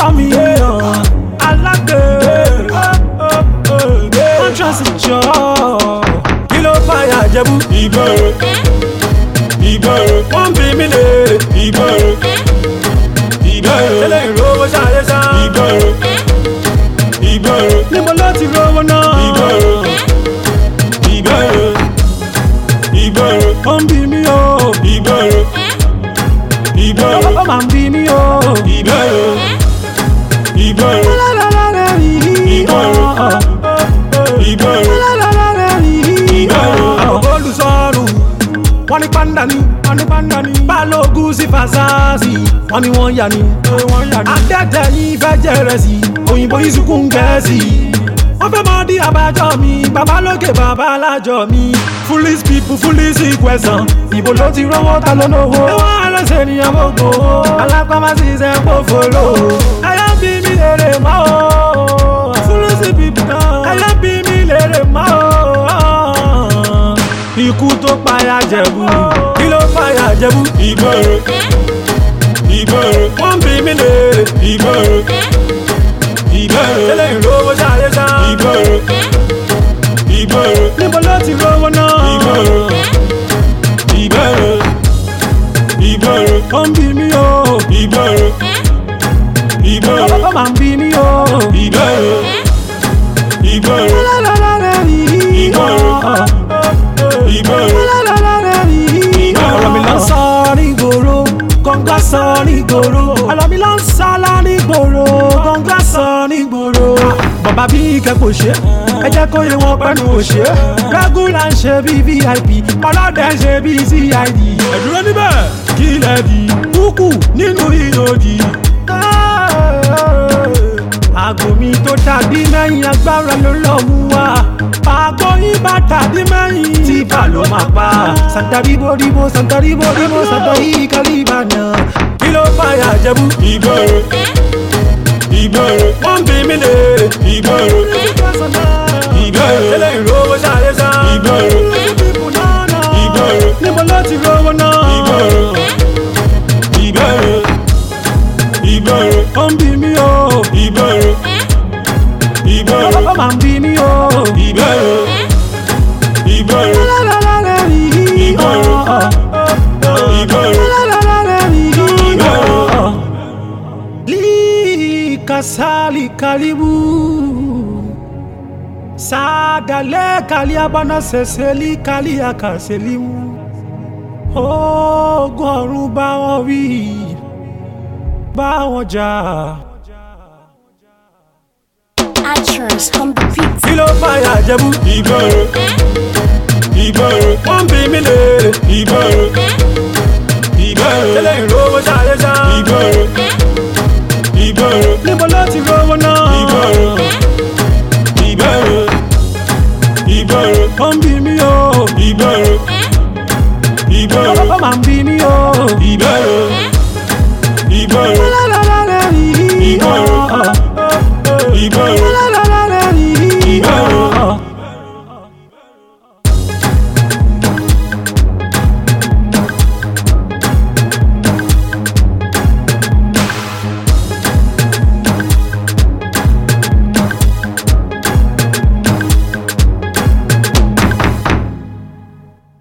tọ́ mi yàn alágbè contrast jọ kí ló fàyà jẹ́bú ìgboro ìgboro wọ́n bí mi lè ìgboro ìgboro tẹ́lẹ̀ ìrówó ṣáyé sá ìgboro ìgboro níbo ló ti rówó náà ìgboro ìgboro ìgboro ó ń bí mi o ìgboro ìgboro ó máa ń bí mi o ìgboro ìgboro ìgboro ìgboro ìgboro olùsọ̀rù wọ́n ní pàǹdà ni wọ́n ní pàǹdà ni balógun sí fàṣàṣì wọ́n ní wọ́n yà ni adẹ́tẹ̀ yìí fẹ́ jẹrẹ sí òyìnbó yìí sunkún gẹ̀ẹ́sì wọ́n fẹ́ mọ di àbájọ mi bàbá lókè bàbá alájọ mi foolish people foolish question ìbò ló ti rówó ta ló lówó ẹwọ́n àlọ́sẹ̀ ènìyàn gbogbo alápámásí ṣe kó fòlò ẹyọ bí mi lèrè mọ́ o foolish people náà ẹyọ bí mi lèrè mọ́ o ikú tó payà jẹ̀bú kí ló payà jẹ̀bú ìgboro ìgboro wọ́n bí mi lèrè ìgboro ìgboro tẹ́lẹ̀ ìrówó ṣáyé sá ìgboro ìgboro níbo ló ti rówó náà ìgboro ìgboro ìgboro ó ń bí mi o ìgboro ìgboro ó máa ń bí mi o ìgboro ìgboro ìgboro ìgboro ọ̀rọ̀ mi lọ sọ nígboro kọ̀ǹgá sọ nígboro ọ̀rọ̀ mi lọ sọ nígboro kọ̀ǹgá sọ nígboro. bàbá bí kẹ́kọ̀ọ́ ṣe ẹ jẹ́ kó yẹ wọn pẹ́nu òṣè rẹ́gúlà ń ṣe bí vip ọlọ́dẹ ń ṣe bí cid. ẹ̀dúró níbẹ̀ kí lẹ̀ di kúkú nínú ìyòdì. àgò mi tó tàbí mẹ́yìn agbára ló lọ́ mú wa àgbo yín bá tàbí mẹ́yìn tí bá ló máa pa. santaribo ribo santaribo ribo santari kalibana. kí ló fàyà jẹ́bú. ìgboro ìgboro wọ́n bí mi lè ìgboro ìgboro tẹ́lẹ̀ ìrówó ṣáyé sá. ìgboro ìgboro níbo ló ti rówó náà. ìgboro ìgboro ìgboro ó ń bí mi o. ìgboro ìgboro ó máa ń bí mi o. ìgboro ìgboro ìgboro ìgboro ìgboro. Likasali kalibu sadale kaliabana seseli kaliakaselimu ogun ọ̀run bá wọn wí bá wọn jà. Actress on the beat. kí ló fàyà jẹ́bú. ìgboro ìgboro wọ́n bí mi lè ìgboro ìgboro tẹ́lẹ̀ ìrówó ṣáyé sá. ìgboro ìgboro níbo ló ti rówó náà. ìgboro ìgboro ìgboro ó ń bí mi o. ìgboro ìgboro ó máa ń bí mi o. ìgboro.